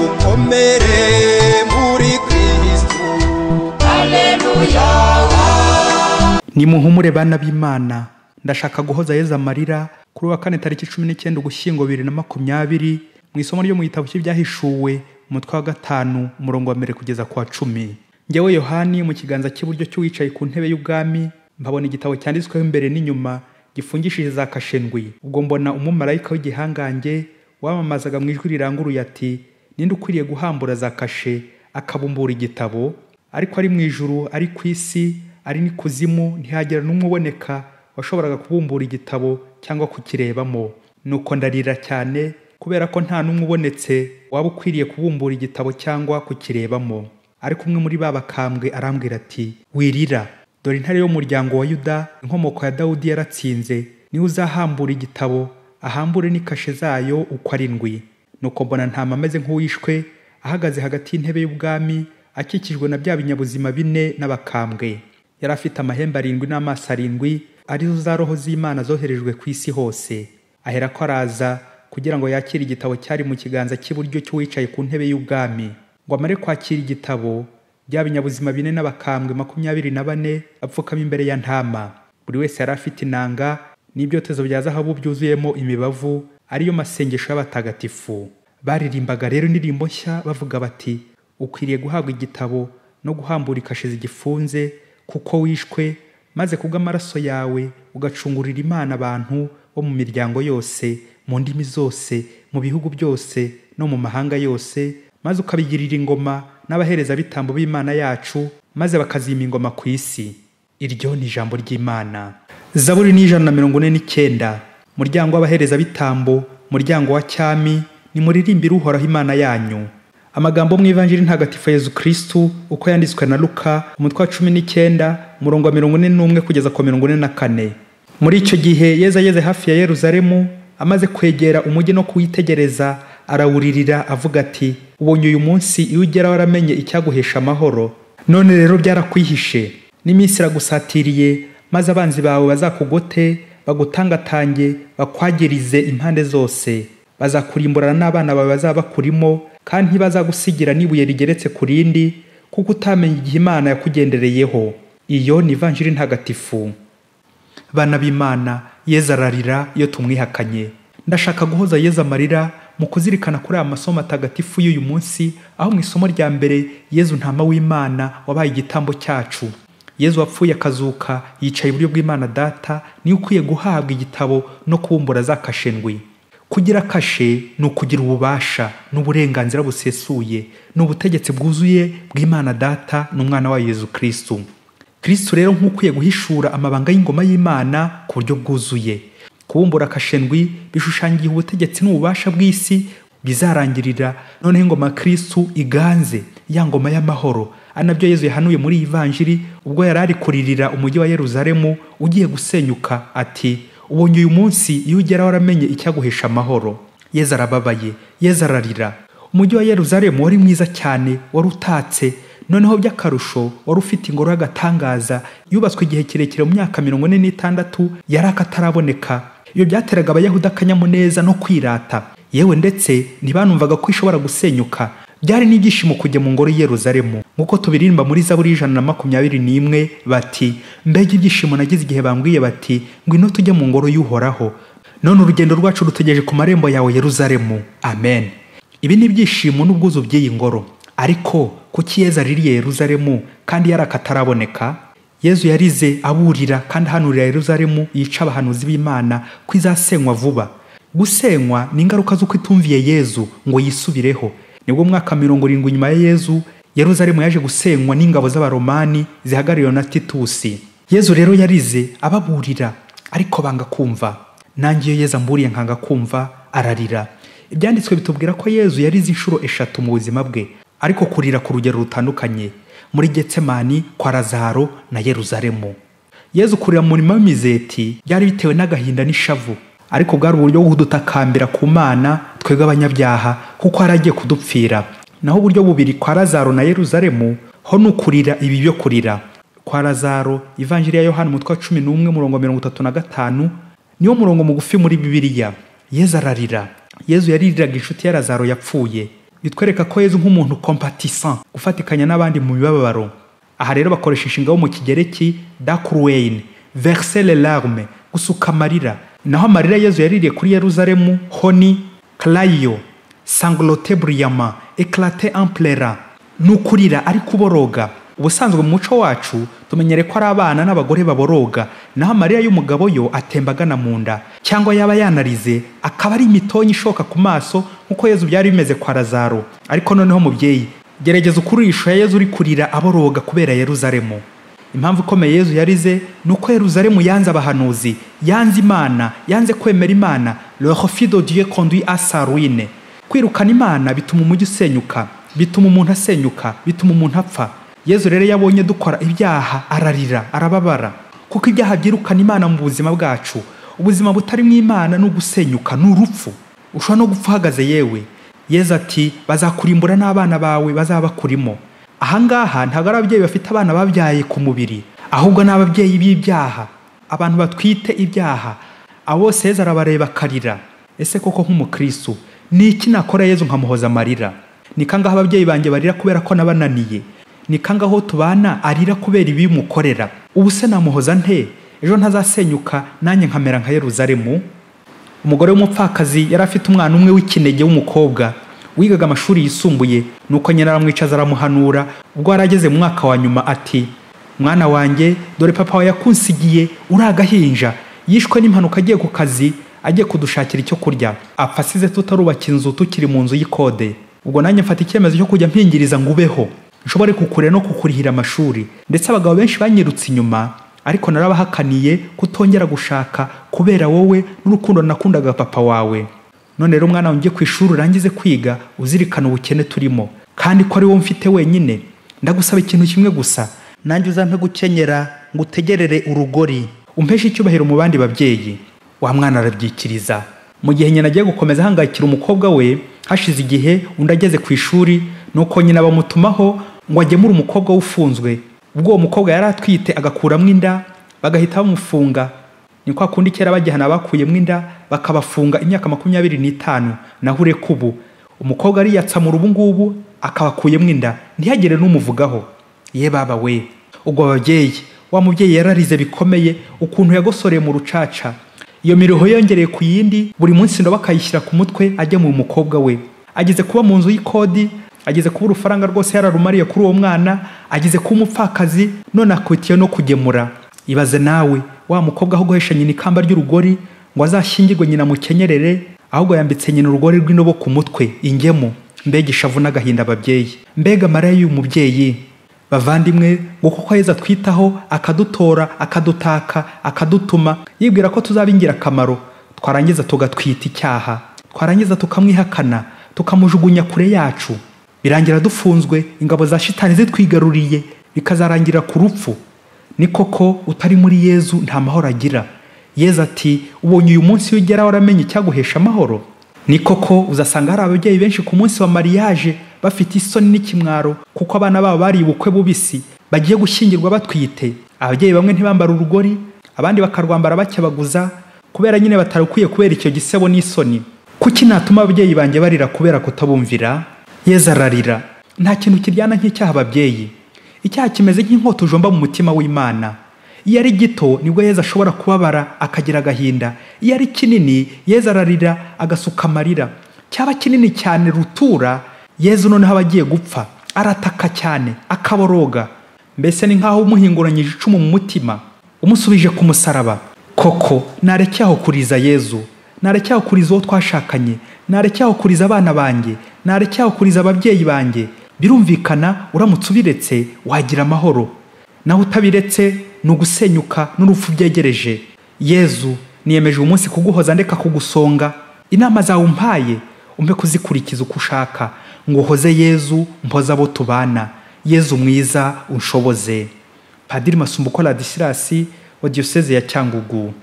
dukomere muri kristu nimuhumure bana b'imana ndashaka guhoza yezu amarira kuri uwa kane tariki cumi n'icyenda ugushyingo bibiri na makumyabiri mu isomo ryo mu gitabo cy'ibyahishuwe umutwe wa gatanu umurongo wa mbere kugeza ku wa cumi ngewe yohani mu kiganza cy'iburyo cy'uwicaye ku ntebe y'ubwami mpabona igitabo cyanditsweho imbere n'inyuma gifungishije za kashendwi ubwo mbona umumarayika w'igihangange wamamazaga mu ijwi riranguruye ati ninde ukwiriye guhambura za kashe akabumbura igitabo ariko ari mu ijuru ari ku isi ari n'ikuzimu ntihagera n'umwe uboneka washoboraga kubumbura igitabo cyangwa kukirebamo nuko ndarira cyane kubera ko nta n'umwe ubonetse waba ukwiriye kubumbura igitabo cyangwa kukirebamo ariko umwe muri ba bakambwe arambwira ati wirira dore intare y'umuryango wa yuda inkomoko ya dawudi yaratsinze niwe uzahambura igitabo ahambure n'ikashe zayo uko arindwi nuko mbona ntama ameze nk'uwishwe ahagaze hagati y'intebe y'ubwami akikijwe na bya binyabuzima bine n'abakambwe yari afite amahembe arindwi n'amaso arindwi arizo za roho z'imana zoherejwe ku isi hose ahera ko araza kugira ngo yakire igitabo cyari mu kiganza cy'iburyo cy'uwicaye ku ntebe y'ubwami ngo amare kwakira igitabo bya binyabuzima bine n'abakambwe makumyabiri na bane apfukama imbere ya ntama buri wese yari afite inanga n'ibyotezo bya zahabu byuzuyemo imibavu ariyo masengesho y'abatagatifu baririmbaga rero indirimbo nshya bavuga bati ukwiriye guhabwa igitabo no guhambura ikashe zigifunze kuko wishwe maze kubw'amaraso yawe ugacungurira imana abantu bo mu miryango yose mu ndimi zose mu bihugu byose no mu mahanga yose maze ukabigirira ingoma n'abaherezabitambo b'imana yacu maze bakazima ingoma ku isi iryo ni ijambo ry'imana zaburi ni ijana na mirongo ine n'icyenda muryango w'abaherezabitambo muryango wa cyami nimuririmbire uhoraho imana yanyu amagambo mu ivanjiri ntagatifu ya yezu kirisitu uko yanditswe na luka umutwe wa cumi n'icyenda umurongo wa mirongo ine n'umwe kugeza ku wa mirongo ine na kane muri icyo gihe yeza ageze hafi ya yeruzalemu amaze kwegera umujyi no kuwitegereza arawuririra avuga ati ubonye uyu munsi iyo ugeraho waramenye icyaguhesha amahoro none rero byarakwihishe n'iminsi iragusatiriye maze abanzi bawe bazakugote bagutangatange bakwagirize impande zose bazakurimburana n'abana bawe bazaba bakurimo kandi ntibazagusigira n'ibuye rigeretse ku rindi kuko utamenya igihe imana yakugendereyeho iyo ni ivanjiri ntagatifu bana b'imana yezu ararira iyo tumwihakanye ndashaka guhoza yezu amarira mu kuzirikana kuri aya masomo atagatifu y'uyu munsi aho mu isomo rya mbere yezu ntama w'imana wabaye igitambo cyacu yezu wapfuye akazuka yicaye iburyo bw'imana data niwe ukwiye guhabwa igitabo no kubumbura za kashendwi kugira kashe ni ukugira ububasha n'uburenganzira busesuye ni ubutegetsi bwuzuye bw'imana data n'umwana wayo yezu kirisitu kirisitu rero nk'ukwiye guhishura amabanga y'ingoma y'imana ku buryo bwuzuye kubumbura akashendwi bishushanyije ubutegetsi n'ububasha bw'isi bizarangirira noneho ingoma ya kirisitu iganze ya ngoma y'amahoro ari nabyo yezu yahanuye muri iyi vanjiri ubwo yari ari kuririra umujyi wa yeruzalemu ugiye gusenyuka ati ubonye uyu munsi iyo ugeraho waramenye icyaguhesha amahoro yezu arababaye yezu ararira umujyi wa yeruzalemu wari mwiza cyane wari utatse noneho by'akarusho wari ufite ingoro y'agatangaza yubatswe igihe kirekire mu myaka mirongo ine n'itandatu yari akataraboneka iyo byateraga abayahudi akanyamuneza no kwirata yewe ndetse ntibanumvaga ko ishobora gusenyuka byari n'ibyishimo kujya mu ngoro i Yeruzalemu nk'uko tubiririmba muri zaburi y'ijana na makumyabiri n'imwe bati mbega ibyishimo nagize igihe bambwiye bati ngwino tujye mu ngoro y'uhoraho none urugendo rwacu rutegereje ku marembo yawe Yeruzalemu amen ibi ni ibyishimo n'ubwuzu by'iyi ngoro ariko kuki yezu aririye yeruzalemu kandi yari akataraboneka yezu yarize aburira kandi ahanurira yeruzalemu yica abahanuzi b'imana ko izasenywa vuba gusenywa ni ingaruka z'uko itumviye yezu ngo yisubireho nibwo mwaka mirongo irindwi nyuma ya yezu yeruzalemu yaje gusenywa n'ingabo z'abaromani zihagarariwe na titusi yezu rero yarize ababurira ariko banga kumva nange iyo yezu amburiye nkanga kumva ararira ibyanditswe bitubwira ko yezu yarize inshuro eshatu mu buzima bwe ariko kurira ku rugero rutandukanye muri getsemani kwa razaro na yeruzalemu yezu kurira mu murima w'imizeti byari bitewe n'agahinda n'ishavu ariko bwari uburyo bwo kudutakambira ku mana twebwe abanyabyaha kuko yari agiye kudupfira naho uburyo bubiri kwa razaro na yeruzalemu ho ni ukurira ibi byo kurira kwa razaro ivanjiri ya yohani umutwe wa cumi n'umwe umurongo wa mirongo itatu na gatanu niwo murongo mugufi muri bibiliya yezu ararira yezu yaririraga inshuti ya razaro yapfuye bitwereka ko yezu nk'umuntu compatissant gufatikanya n'abandi mu mibabaro aha rero bakoresha inshinga yo mu kigereki dakurweyini verisere larme gusuka amarira naho amarira yezu yaririye kuri yeruzalemu honi karayiyo sangulote buriyama ekarate amplera ni ukurira ariko uboroga ubusanzwe mu muco wacu tumenyere ko ari abana n'abagore baboroga naho amarira y'umugabo yo atemba agana mu nda cyangwa yaba yanarize akaba ari imitonyi ishoka ku maso nk'uko yezu byari bimeze kwa lazaro ariko noneho mubyeyi gerageza ukurisha yezu uri kurira aboroga kubera yeruzalemu impamvu ikomeye yezu yarize ni uko yeruzalemu yanze abahanuzi yanze imana yanze kwemera imana lehofido dieu conduit a sa ruine kwirukana imana bituma umujyi usenyuka bituma umuntu asenyuka bituma umuntu apfa yezu rero iyo abonye dukora ibyaha ararira arababara kuko ibyaha byirukana imana mu buzima bwacu ubuzima butarimo imana ni ugusenyuka ni urupfu ushobora no gupfa uhagaze yewe yezu ati bazakurimbura n'abana bawe bazaba bakurimo ahangaha ntabwo ari ababyeyi bafite abana babyaye ku mubiri ahubwo ni ababyeyi b'ibyaha abantu batwite ibyaha abo bose yezu arabareba akarira ese koko nk'umukristo ni iki nakora yezu nkamuhoza amarira ni kangaho ababyeyi banjye barira kubera ko nabananiye ni kangaho tubana arira kubera ibimukorera ubu se namuhoza nte ejo ntazasenyuka nanjye nkamera nka yeruzalemu umugore w'umupfakazi yari afite umwana umwe w'ikinege w'umukobwa wigaga amashuri yisumbuye nuko nyina aramwicaza aramuhanura ubwo yari ageze mu mwaka wa nyuma ati mwana wanjye dore papa wawe yakunsigiye uri agahinja yishwe n'impanuka agiye ku kazi agiye kudushakira icyo kurya apfa asize tutarubaka inzu tukiri mu nzu y'ikode ubwo nanjye mfata icyemezo cyo kujya mpingiriza ngo ubeho nshobore kukurera no kukurihira amashuri ndetse abagabo benshi banyirutse inyuma ariko narabahakaniye kutongera gushaka kubera wowe n'urukundo nakundaga papa wawe none rero umwana wanjye ku ishuri urangize kwiga uzirikana ubukene turimo kandi ko ari wowe mfite wenyine ndagusaba ikintu kimwe gusa nanjye uzampe gukenyera ngo utegerere urugori umpeshe icyubahiro mu bandi babyeyi wa mwana arabyikiriza mu gihe nyina agiye gukomeza ahangayikira umukobwa we hashize igihe undi ageze ku ishuri nuko nyina bamutumaho ngo agemure umukobwa we ufunzwe ubwo uwo mukobwa yari atwite agakuramo inda bagahita bamufunga ni kwa kundi kera bagihana bakuyemo inda bakabafunga imyaka makumyabiri n'itanu naho ureka ubu umukobwa ariyatsamura ubu ngubu akabakuyemo inda ntihagire n'umuvugaho ye baba we ubwo ababyeyi wa mubyeyi yararize bikomeye ukuntu yagosoreye mu rucaca iyo miruho yongereye ku yindi buri munsi ndobo akayishyira ku mutwe agemuye umukobwa we ageze kuba mu nzu y'ikodi ageze kuba urufaranga rwose yararumariye kuri uwo mwana ageze kuba umupfakazi none akwitiye no kugemura ibaze nawe wa mukobwa aho guhesha nyina ikamba ry'urugori ngo azashyingirwe nyina mukenyerere ahubwo yambitse nyina urugori rw'indobo ku mutwe ingemu mbega ishavu n'agahinda ababyeyi mbega amarira y'uyu mubyeyi bavandimwe ngo kuko aheza atwitaho akadutora akadutaka akadutuma yibwira ko tuzaba ingirakamaro twarangiza tugatwita icyaha twarangiza tukamwihakana tukamujugunya kure yacu birangira dufunzwe ingabo za shitani zitwigaruriye bikazarangira ku rupfu ni koko utari muri yezu nta mahoro agira yezu ati ubonye uyu munsi iyo ugeraho uramenye icyaguhesha amahoro ni koko uzasanga hari ababyeyi benshi ku munsi wa mariyaje bafite isoni n'ikimwaro kuko abana babo bari ubukwe bubisi bagiye gushyingirwa batwite ababyeyi bamwe ntibambara urugori abandi bakarwambara bakebaguza kubera nyine batarukwiye kubera icyo gisebo n'isoni kuki natuma ababyeyi banjye barira kubera kutabumvira yezu ararira nta kintu kiryana nk'icyaha ababyeyi icyaha kimeze nk'inkota ujomba mu mutima w'imana iyo ari gito nibwo yezu ashobora kubabara akagira agahinda iyo ari kinini yezu ararira agasuka amarira cyaba kinini cyane rutura yezu noneho aba agiye gupfa arataka cyane akaboroga mbese ni nk'aho umuhinguranyije icumu mu mutima umusubije ku musaraba koko narekeye kuriza yezu narekeye kuriza uwo twashakanye narekeye kuriza abana banjye narekeye kuriza ababyeyi banjye birumvikana uramutse ubiretse wagira amahoro naho utabiretse ni ugusenyuka n'urupfu byegereje yezu niyemeje uyu munsi kuguhoza ndeka kugusonga inama zawe umpaye umpe kuzikurikiza uko ushaka ngo uhoze yezu mpoze abo tubana yezu mwiza unshoboze padiri masumbuko radisirasi wa diyoseze ya cyangugu